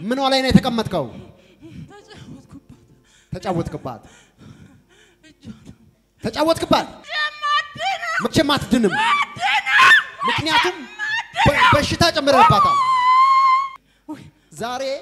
ምኗ ላይ ነው የተቀመጥከው? ተጫወትኩባት። ተጫወትክባት፣ እጇን ተጫወትክባት። መቼም አትድንም። ምክንያቱም በ- በሽታ ጨምረህባታል። ዛሬ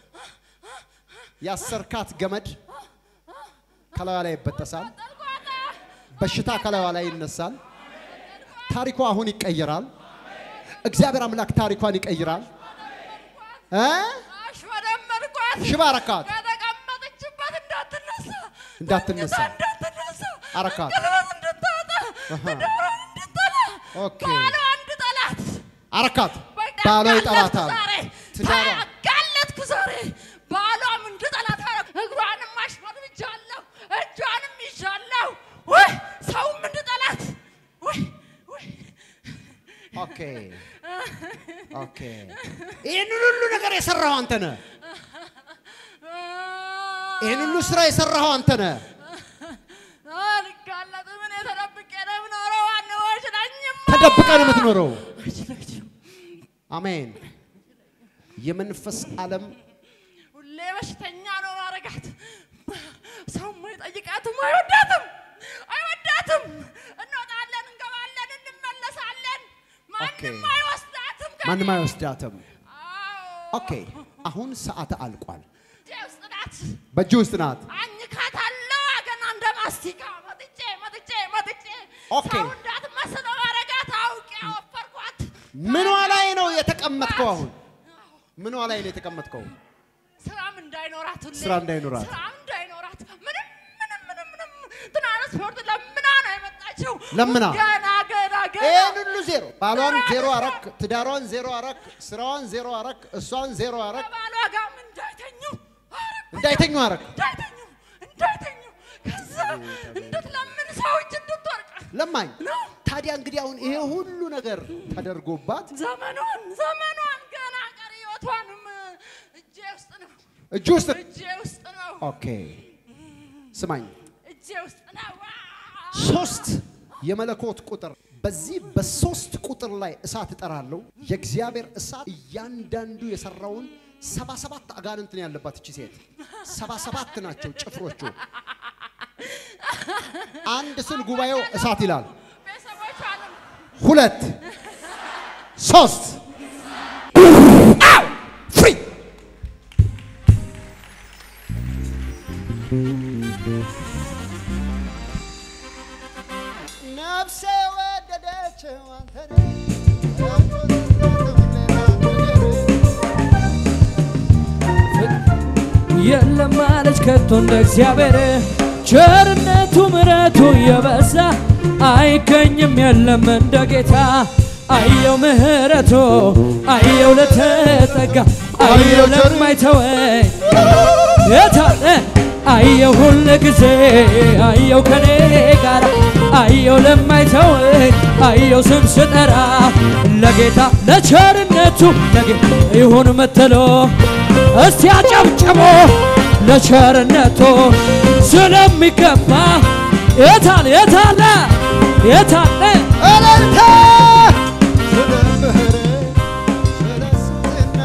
ያሰርካት ገመድ ከላዩ ላይ ይበጠሳል። በሽታ ከላዩ ላይ ይነሳል። ታሪኳ አሁን ይቀየራል። እግዚአብሔር አምላክ ታሪኳን ይቀይራል። እ? አሽመደመድኳት። ሽባ አረካት፣ ከተቀመጠችበት እንዳትነሳ እንዳትነሳ እንዳትነሳ አረካት። ቀለበት እንድታወጣ አሃ። ትዳሯን እንድጠላ ኦኬ ባሏ እንድጠላት አረካት። በቃ ባሏ አጋለጥኩ ይጠላታል። ዛሬ ትዳሯ አጋለጥኩ ዛሬ ባሏም እንድጠላት አደረኩ። እግሯንም አሽመድምጃለሁ፣ እጇንም ይዣለሁ። ውይ ሰውም እንድጠላት ውይ ውይ ኦኬ ኦኬ። ይህንን ሁሉ ነገር የሰራኸው አንተ ነህ። ይህን ሁሉ ስራ የሰራኸው አንተ ነህ። አልጋለጥም። እኔ ተደብቄ ነው የምኖረው። ዋናው አይችለኝም። ተደብቀህ ነው የምትኖረው። አይችለኝም። አሜን። የመንፈስ ዓለም ሁሌ በሽተኛ ነው ማረጋት። ሰውም አይጠይቃትም፣ አይወዳትም፣ አይወዳትም። እንወጣለን፣ እንገባለን፣ እንመለሳለን። ኦኬ። ማንም አይወስዳትም። ከእኔ። ማንም አይወስዳትም። አዎ። ኦኬ አሁን ሰዓት አልቋል። እጄ ውስጥ ናት። በእጅ ውስጥ ናት። አኝካታለሁ ገና እንደ ማስቲካ መጥጬ መጥጬ መጥጬ ኦኬ። ሰው እንዳትመስለው ማረጋት አውቄ አወፈርኳት። ምኗ ላይ ነው የተቀመጥከው? አሁን ምኗ ላይ ነው የተቀመጥከው? ስራም እንዳይኖራት ሁሌ ስራ እንዳይኖራት። ስራም እንዳይኖራት ምንም ምንም ምንም ምንም ትራንስፖርት ለምና ነው የመጣችው። ለምና? ገና ገና ገና ይህን ሁሉ ዜሮ፣ ባሏን ዜሮ አረክ፣ ትዳሯን ዜሮ አረክ፣ ስራዋን ዜሮ አረክ፣ እሷን ዜሮ አረክ፣ ከባሏ ጋርም እንዳይተኙ አረኩ። እንዳይተኙ አረክ። እንዳይተኙ እንዳይተኙ ከዛ እንድትለምን ሰው እጅ እንድትወርቅ ለማኝ ነው ታዲያ እንግዲህ አሁን ይሄ ሁሉ ነገር ተደርጎባት ዘመኗን ዘመኗን ገና ቀሪ ህይወቷንም እጄ ውስጥ ነው እጅ ውስጥ እጄ ውስጥ ነው ኦኬ ስማኝ እጄ ውስጥ ነው። ሶስት የመለኮት ቁጥር በዚህ በሶስት ቁጥር ላይ እሳት እጠራለሁ። የእግዚአብሔር እሳት እያንዳንዱ የሰራውን ሰባ ሰባት አጋንንት ነው ያለባት እቺ ሴት። ሰባ ሰባት ናቸው ጭፍሮቹ። አንድ ስል ጉባኤው እሳት ይላል። ቤተሰቦቿንም ሁለት ሶስት አው! ፍሪ ነፍሴ ወደደችው አንተን የለም ማለች ከቶ እንደ እግዚአብሔር ቸርነቱ ምረቱ የበዛ አይገኝም የለም እንደ ጌታ አየው ምህረቱ አየው ለተጠጋ አየው ለማይተወኝ የታለ አየው ሁል ጊዜ አየው ከኔ ጋር አየው ለማይተወኝ አየው ስም ስጠራ ለጌታ ለቸርነቱ ለጌታ ይሁን ምትሎ እስቲ አጨብጭቦ ለቸርነቱ ስለሚገባ የታለ የታለ የታለ እልልታ ስለ ምህረት ስለ ስብዕና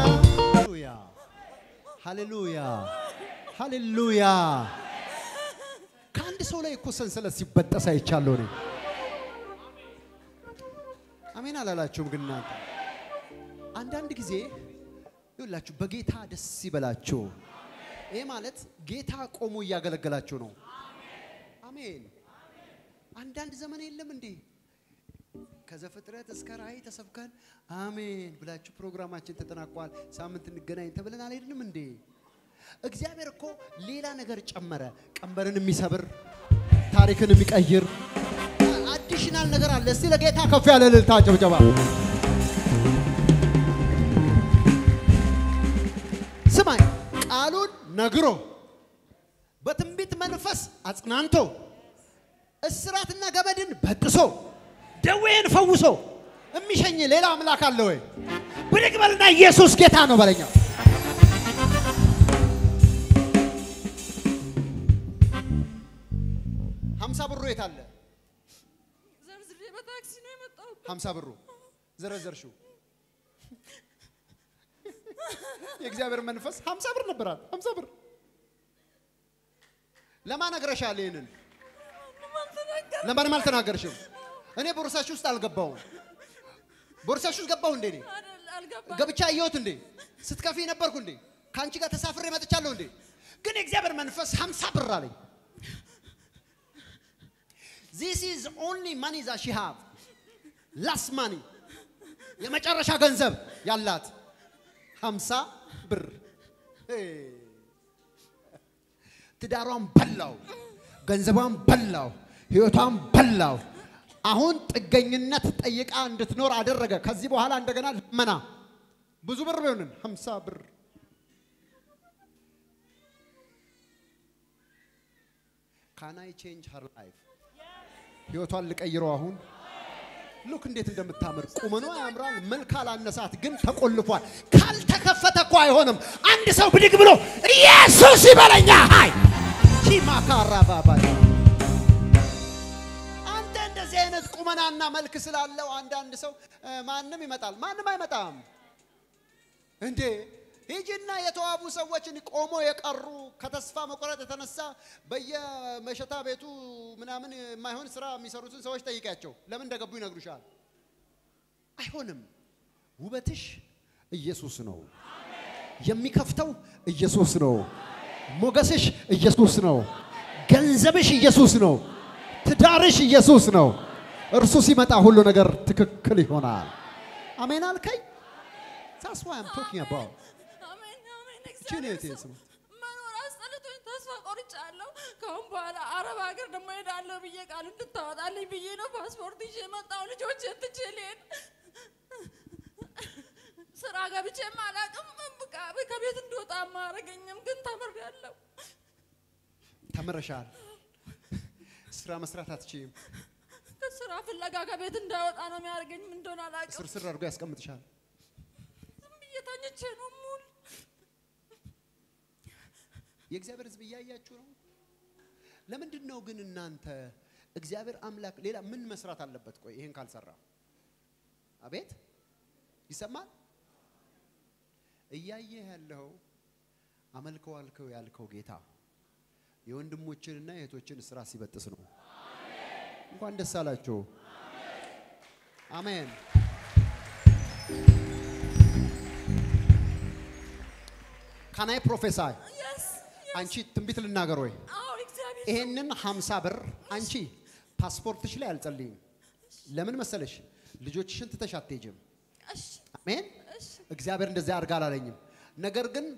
ሃሌሉያ ሃሌሉያ ከአንድ ሰው ላይ እኮ ሰንሰለት ሲበጠስ አይቻለሁ እኔ አሜን አላላችሁም ግን እናንተ አንዳንድ ጊዜ ይኸውላችሁ በጌታ ደስ ይበላችሁ ይሄ ማለት ጌታ ቆሞ እያገለገላችሁ ነው አሜን አንዳንድ ዘመን የለም እንዴ ከዘፍጥረት እስከ ራእይ ተሰብከን አሜን ብላችሁ ፕሮግራማችን ተጠናቋል፣ ሳምንት እንገናኝ ተብለን አልሄድንም እንዴ? እግዚአብሔር እኮ ሌላ ነገር ጨመረ። ቀንበርን የሚሰብር ታሪክን የሚቀይር አዲሽናል ነገር አለ። እስቲ ለጌታ ከፍ ያለ እልልታ ጭብጨባ። ስማኝ፣ ቃሉን ነግሮ በትንቢት መንፈስ አጽናንቶ እስራትና ገመድን በጥሶ ደዌን ፈውሶ የሚሸኝ ሌላ አምላክ አለ ወይ? ብድግ በልና ኢየሱስ ጌታ ነው በለኛ። ሀምሳ ብሩ የት አለ? ዘርዝሬ በታክሲ ነው የመጣሁት። ሀምሳ ብሩ ዘረዘርሽው። የእግዚአብሔር መንፈስ ሀምሳ ብር ነበራት። ሀምሳ ብር ለማን ነግረሻል? ይህንን ለማንም አልተናገርሽም። እኔ ቦርሳሽ ውስጥ አልገባውም። ቦርሳሽ ውስጥ ገባሁ እንዴ? እኔ አልገባም። ገብቻ አየሁት እንዴ? ስትከፊ ነበርኩ እንዴ? ከአንቺ ጋር ተሳፍሬ መጥቻለሁ እንዴ? ግን የእግዚአብሔር መንፈስ ሀምሳ ብር አለኝ። ዚስ ኢዝ ኦንሊ ማኒ ዛ ሺ ሃቭ ላስ ማኒ የመጨረሻ ገንዘብ ያላት ሀምሳ ብር ሄ። ትዳሯን በላው፣ ገንዘቧን በላው፣ ህይወቷን በላው። አሁን ጥገኝነት ጠይቃ እንድትኖር አደረገ። ከዚህ በኋላ እንደገና ልመና ብዙ ብር ቢሆንን ሀምሳ ብር ካናይ ቼንጅ ሀር ላይፍ ህይወቷን ልቀይረው አሁን ሉክ እንዴት እንደምታምር ቁመኗ ያምራል። መልክ አላነሳት፣ ግን ተቆልፏል። ካልተከፈተ እኮ አይሆንም። አንድ ሰው ብድግ ብሎ ኢየሱስ ይበለኛ። ሃይ ኪማካራ ባባ አንተ እንደዚህ አይነት ቁመናና መልክ ስላለው አንዳንድ ሰው እ፣ ማንም ይመጣል። ማንም አይመጣም እንዴ ሂጂና የተዋቡ ሰዎችን ቆሞ የቀሩ ከተስፋ መቁረጥ የተነሳ በየመሸታ ቤቱ ምናምን የማይሆን ስራ የሚሰሩትን ሰዎች ጠይቂያቸው፣ ለምን እንደገቡ ይነግሩሻል። አይሆንም። ውበትሽ ኢየሱስ ነው። የሚከፍተው ኢየሱስ ነው። ሞገስሽ ኢየሱስ ነው። ገንዘብሽ ኢየሱስ ነው። ትዳርሽ ኢየሱስ ነው። እርሱ ሲመጣ ሁሉ ነገር ትክክል ይሆናል። አሜን አልከኝ? That's why I'm talking about. አሜን አሜን። እቺን እግዚአብሔር እህቴ ሰው ስማ። መኖር አስጠልቶኝ ተስፋ ቆርጫለሁ። ከአሁን በኋላ አረብ ሀገር ደግሞ ሄዳለሁ ብዬ ቃል እንድታወጣልኝ ብዬ ነው ፓስፖርት ይዤ የመጣሁ። ልጆቼን ትቼ ልሄድ ስራ ገብቼም አላውቅም። በቃ ከቤት እንድወጣ አማረገኝም፣ ግን ተምሬያለሁ። ተምረሻል። ስራ መስራት አትችይም። ስራ ፍለጋ ከቤት እንዳወጣ ነው የሚያደርገኝ። ምን እንደሆነ አላውቅም። ስርስር አድርጎ ያስቀምጥሻል። ዝም ብዬ ተኝቼ ነው የምውል። የእግዚአብሔር ሕዝብ እያያችሁ ነው። ለምንድን ነው ግን እናንተ እግዚአብሔር አምላክ ሌላ ምን መስራት አለበት? ቆይ ይሄን ካልሰራ አቤት ይሰማል። እያየህ ያለው አመልከው አልከው ያልከው ጌታ የወንድሞችንና የእህቶችን ስራ ሲበጥስ ነው። እንኳን ደስ አላችሁ። አሜን። ካናይ ፕሮፌሳይ Yes, አንቺ ትንቢት ልናገር ወይ? አዎ እግዚአብሔር ይሄንን 50 ብር አንቺ ፓስፖርትሽ ላይ አልጸልይም። ለምን መሰለሽ? ልጆችሽን ትተሽ አትሄጂም። እሺ አሜን። እሺ እግዚአብሔር እንደዚያ አድርጋ አላለኝም። ነገር ግን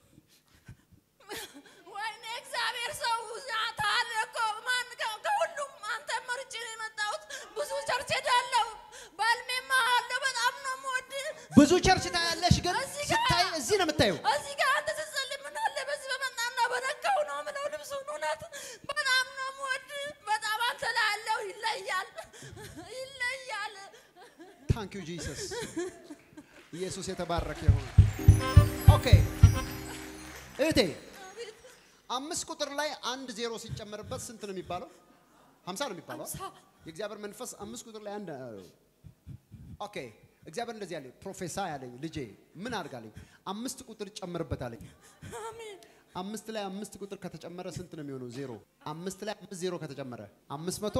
ወይኔ እግዚአብሔር ሰው ያታል እኮ ማን ከ- ከሁሉም አንተ መርጬ ነው የመጣሁት። ብዙ ቸርች ሄዳለሁ፣ ባልሜማ አለው። በጣም ነው የምወድህ። ብዙ ቸርች ታያለሽ፣ ግን እዚህ ጋር- ስታይ እዚህ ነው የምታየው። እዚህ ጋር አንተ ስትጸልይ ምን አለ በዚህ በመጣና በነካው ነው የምለው ልብሱን። እውነት በጣም ነው የምወድህ። በጣም አንተ ላይ ያለው ይለያል፣ ይለያል። ታንክ ዩ ጂሰስ። ኢየሱስ የተባረከ ይሁን። ኦኬ እህቴ አምስት ቁጥር ላይ አንድ ዜሮ ሲጨመርበት ስንት ነው የሚባለው? ሀምሳ ነው የሚባለው። ሀምሳ። የእግዚአብሔር መንፈስ አምስት ቁጥር ላይ አንድ ኦኬ እግዚአብሔር እንደዚህ ያለኝ ፕሮፌሳ ያለኝ ልጄ ምን አድርጋለኝ? አምስት ቁጥር ጨምርበት አለኝ። አሜን። አምስት ላይ አምስት ቁጥር ከተጨመረ ስንት ነው የሚሆነው? ዜሮ። አምስት ላይ አምስት ዜሮ ከተጨመረ አምስት መቶ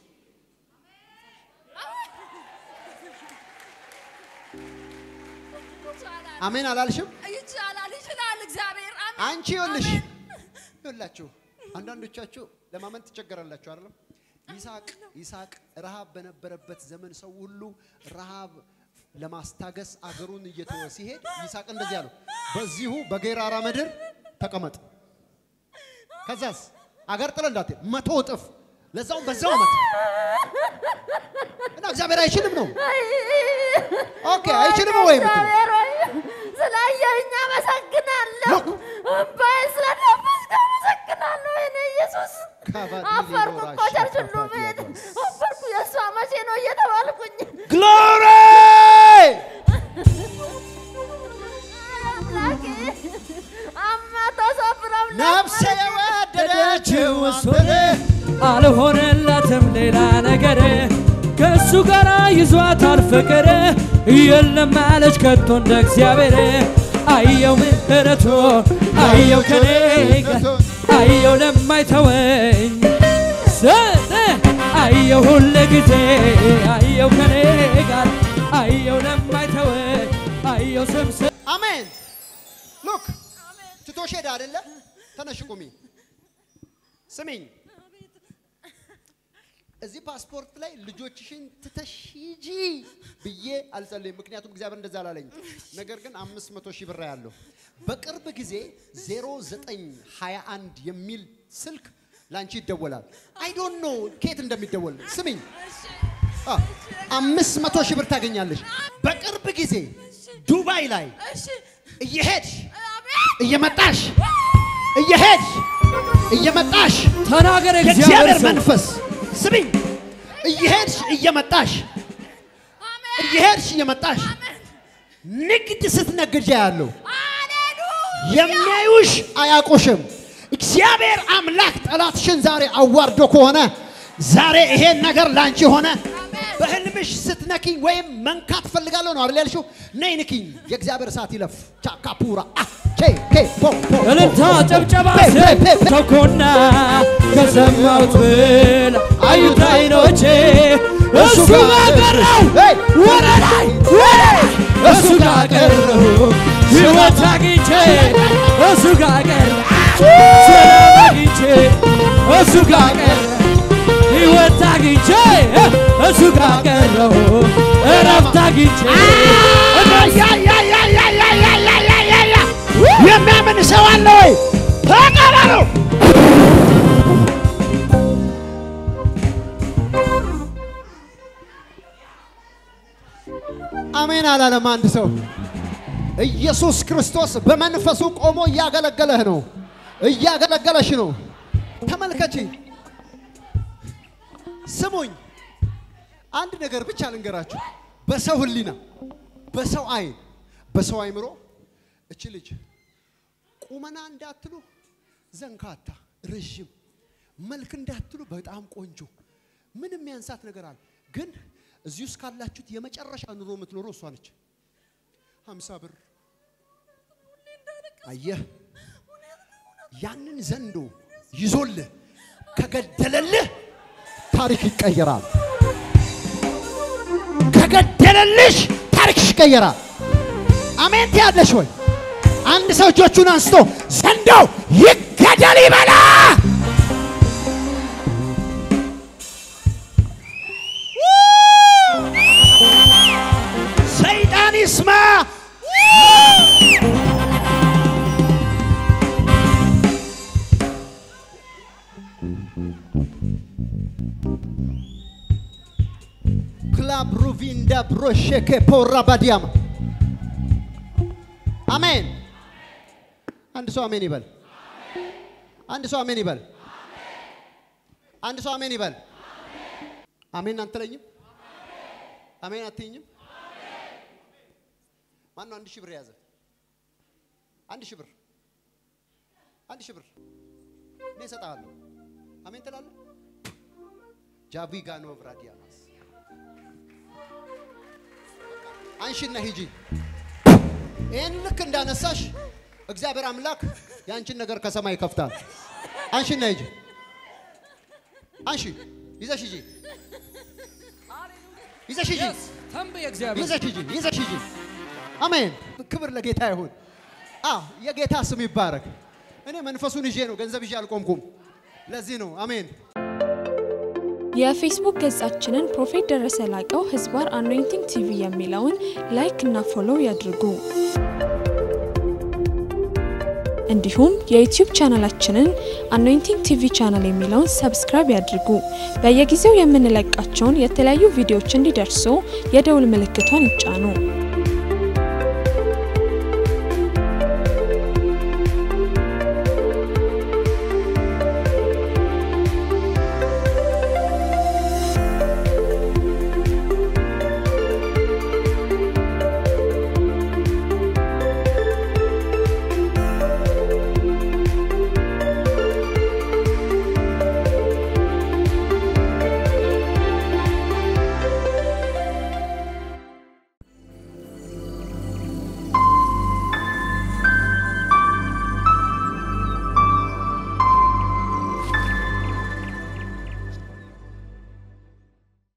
ይቻላል፣ አሜን አላልሽም? ይቻላል፣ ይችላል እግዚአብሔር። አሜን። አንቺ ይኸውልሽ አሜን። ይኸውላችሁ አንዳንዶቻችሁ ለማመን ትቸገራላችሁ አይደለም? ይስሐቅ ይስሐቅ ረሃብ በነበረበት ዘመን ሰው ሁሉ ረሃብ ለማስታገስ አገሩን እየተወ ሲሄድ ይስሐቅ እንደዚህ አለው፣ በዚሁ በጌራራ ምድር ተቀመጥ። ከዛስ አገር ጥለ እንዳትሄድ መቶ እጥፍ ለዛውም በዛው ዓመት እና እግዚአብሔር አይችልም ነው። ኦኬ አይችልም ወይ የምትለው? እግዚአብሔር ሆይ ስላየኸኝ አመሰግናለሁ። እምባዬ ስለደፈስክ አመሰግናለሁ። የእኔ ኢየሱስ ካባዲ አፈርኩ እኮ ሊኖራ ቸርች ሁሉ ሻካፓቲ መሄድ ያጓዝ። አፈርኩ። የእሷ መቼ ነው እየተባልኩኝ ግሎሪ አምላኬ አማቶ ሰብረው ነፍሴ የወደደችው ወሰደ አልሆነላትም ሌላ ነገር ከእሱ ጋር ይዟታል ፍቅር የለም አለች ከቶ እንደ እግዚአብሔር አይ ምሕረቱን አየው ከኔ ጋር አየው ለማይተወኝ ሰጠ አየው ሁል ጊዜ አየው ከኔ ጋር አየው ለማይተወኝ አየው ስምስ አሜን። ሉክ ትቶሽ ሄደ አይደለ? ተነሽ ቁሚ። ስሚኝ፣ እዚህ ፓስፖርት ላይ ልጆችሽን ትተሽ ሂጂ ብዬ አልጸልይም። ምክንያቱም እግዚአብሔር እንደዛ አላለኝ። ነገር ግን አምስት መቶ ሺህ ብር ያለው በቅርብ ጊዜ 0921 የሚል ስልክ ላንቺ ይደወላል። አይ ዶንት ኖ ኬት እንደሚደወል ስሚኝ። አ፣ አምስት መቶ ሺህ ብር ታገኛለሽ በቅርብ ጊዜ ዱባይ ላይ እሺ እየሄድሽ አሜን እየመጣሽ እየሄድሽ እየመጣሽ ተናገር የእግዚአብሔር እግዚአብሔር ሰው መንፈስ ስሚኝ፣ እየሄድሽ እየመጣሽ አሜን እየሄድሽ እየመጣሽ ንግድ ስትነግጃ ያለው ሃሌሉያ የሚያዩሽ አያውቁሽም። እግዚአብሔር አምላክ ጠላትሽን ዛሬ አዋርዶ ከሆነ ዛሬ ይሄን ነገር ላንቺ ሆነ። በህልምሽ ስትነኪኝ ወይም መንካት ፈልጋለሁ ነው አይደል ያልሽው? ነይ ንኪኝ። የእግዚአብሔር እሳት ይለፍ። ቻካፑራ አ ቼ ኬ ፖ ፖ ፖ እልልታ ፖ ጨብጨባ ፔ ፔ ፔ ፔ ተኮና ከሰማሁት ብል አዩት አይኖቼ እሱ ጋር ቀረው ሄይ! ወደ ላይ እሱ ጋር ቀረው ሕይወት አግኝቼ እሱ ጋር ቀረው ሰላም አግኝቼ እሱ ጋር ቀረው ሕይወት አግኝቼ እሱ ጋር ቀረው እረፍት አግኝቼ የሚያምን ሰው አለ ወይ? ተቀበሉ። አሜን አላለም አንድ ሰው። ኢየሱስ ክርስቶስ በመንፈሱ ቆሞ እያገለገለህ ነው፣ እያገለገለሽ ነው። ተመልከቺ፣ ስሙኝ። አንድ ነገር ብቻ ልንገራችሁ። በሰው ሕሊና፣ በሰው አይን፣ በሰው አይምሮ እች ልጅ ቁመና እንዳትሉ ዘንካታ፣ ረዥም መልክ እንዳትሉ በጣም ቆንጆ፣ ምንም ያንሳት ነገር አለ። ግን እዚህ ውስጥ ካላችሁት የመጨረሻ ኑሮ የምትኖረው እሷ ነች። ሀምሳ ብር አየህ፣ ያንን ዘንዶ ይዞልህ ከገደለልህ ታሪክ ይቀየራል። ከገደለልሽ ታሪክሽ ይቀየራል። አሜን ትያለሽ ወይ? አንድ ሰው እጆቹን አንስቶ ዘንዶው ይገደል ይበላ። ሰይጣን ይስማ። ክላብ ሩቪንዳ ብሮሼኬ ፖራ ባዲያማ አሜን። አንድ ሰው አሜን ይበል። አንድ ሰው አሜን ይበል። አንድ ሰው አሜን ይበል። አሜን አትለኝም? አሜን አትይኝም? ማን ነው አንድ ሺህ ብር የያዘ? አንድ ሺህ ብር አንድ ሺህ ብር እኔ እሰጥሃለሁ። አሜን ትላለህ? ጃቪጋኖ ብራዲያማስ አንሺና ሂጂ። ይህን ልክ እንዳነሳሽ እግዚአብሔር አምላክ የአንቺን ነገር ከሰማይ ይከፍታል። አንሺና ሂጂ። አንሺ ይዘሽ ሂጂ። ይዘሽ ሂጂ። ተንብይ እግዚአብሔር ይዘሽ ሂጂ። ይዘሽ ሂጂ። አሜን። ክብር ለጌታ ይሁን። አዎ የጌታ ስም ይባረክ። እኔ መንፈሱን ይዤ ነው፣ ገንዘብ ይዤ አልቆምኩም። ለዚህ ነው አሜን። የፌስቡክ ገጻችንን ፕሮፌት ደረሰ ላቀው ህዝባር አኖይንቲንግ ቲቪ የሚለውን ላይክ እና ፎሎው ያድርጉ። እንዲሁም የዩቲዩብ ቻናላችንን አኖይንቲንግ ቲቪ ቻናል የሚለውን ሰብስክራይብ ያድርጉ። በየጊዜው የምንለቃቸውን የተለያዩ ቪዲዮዎች እንዲደርሱ የደውል ምልክቷን ይጫኑ።